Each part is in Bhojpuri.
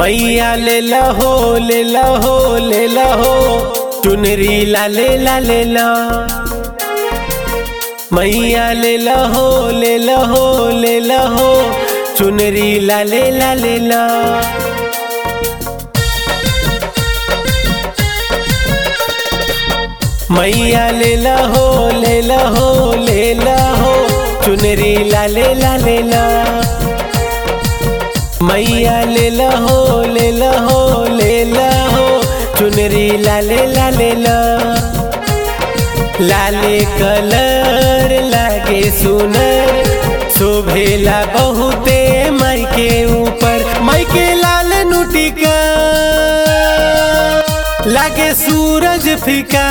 मैया ले लहो ले लहो ले लहो चुनरी ला ले ला ले ला मैया ले लहो ले लहो ले लहो चुनरी ला ले ला ले ला मैया ले लहो ले लहो ले लहो चुनरी ला ले ला ले ला मैया ले लहो ले लहो ले लहो चुनरी ला ले ला ले ला लाले कलर लागे सुनर शोभेला बहुते माई के ऊपर माई के लाल नुटिका लागे सूरज फीका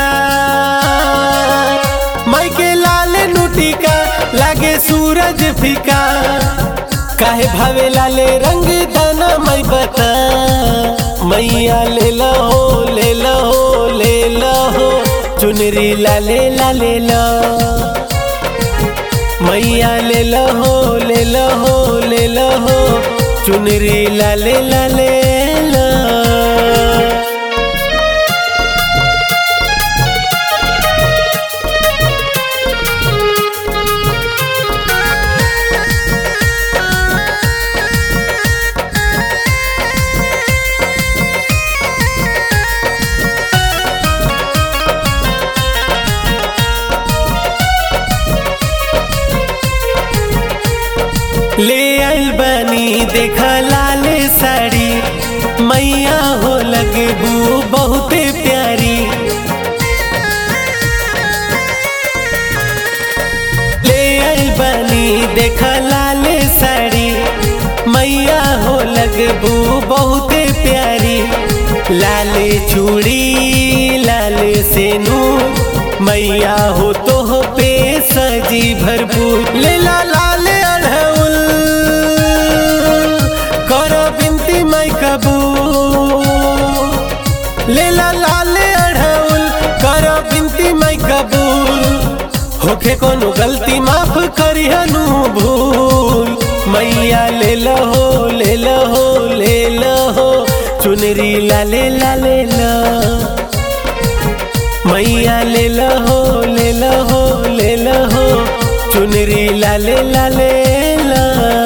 माई के लाल नुटिका लागे सूरज फीका काहे भावे लाले रंग दाना मई बता मैया ले लहो ले लहो ले लहो चुनरी लाले लाले ला मैया ले लहो ले लहो ले लहो चुनरी लाले लाले ला ले आइल बनी देखा लाल साड़ी मैया हो लगबू बहुते प्यारी ले आइल बनी देखा लाल साड़ी मैया हो लगबू बहुते प्यारी लाल चूड़ी लाल सेनू मैया हो तो पे सजी भरपूर ले ला लाल अढ़उल करो बिनती मैं कबूल ले ला लाल अढ़उल करो बिनती मैं कबूल होखे कोनो गलती माफ करी हनु भूल मैया ले लहो ले लहो ले लहो चुनरी ला ले ला ले ला मैया ले लहो ले लहो ले लहो चुनरी ला ले ला ले ला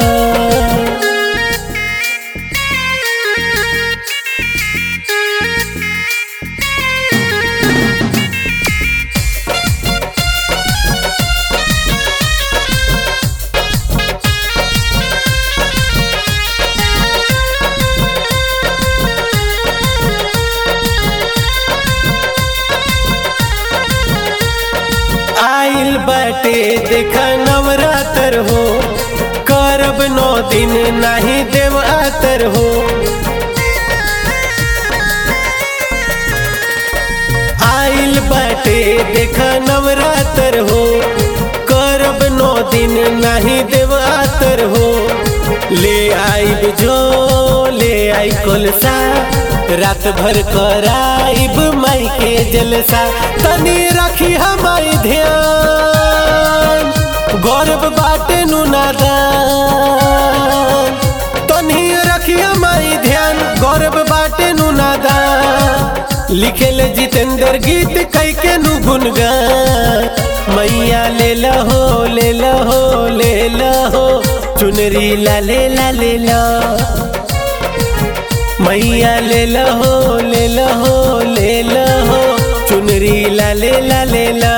आइल बाटे देखा नवरातर हो करब नौ दिन नाही देव आतर हो आइल बाटे देखा नवरातर हो करब नौ दिन नाही देव आतर हो ले आइब जो ले आई कोलसा रात भर कराइब माई के जलसा तनी रखी हमारी ध्यान गौरव बाटे नु नादान तनी रखी हमारी ध्यान गौरव बाटे नु नादान लिखेल जितेंद्र गीत कई के नु गुनगान मैया ले लहो ले लहो ले लहो चुनरी ला ले ला ले ला मैया ले लहो ले लहो ले लहो चुनरी ला ले ला ले ला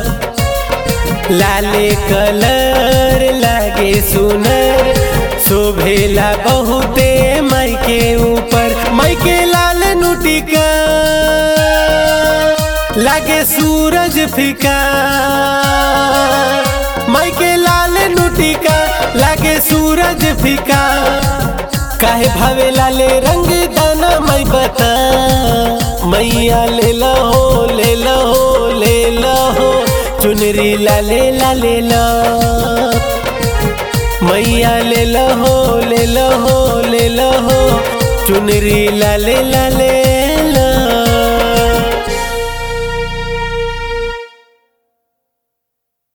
लाले कलर लागे सुनर शोभेला बहुते माई के ऊपर माई के लाल नुटिका लागे सूरज फीका माई के लाल नुटिका लागे सूरज फीका काहे भावे लाले रंग दाना मैं बता मैया ले लहो ले लहो ले लहो चुनरी ला ले ला ले ला मैया ले लहो ले लहो ले लहो चुनरी ला ले ला ले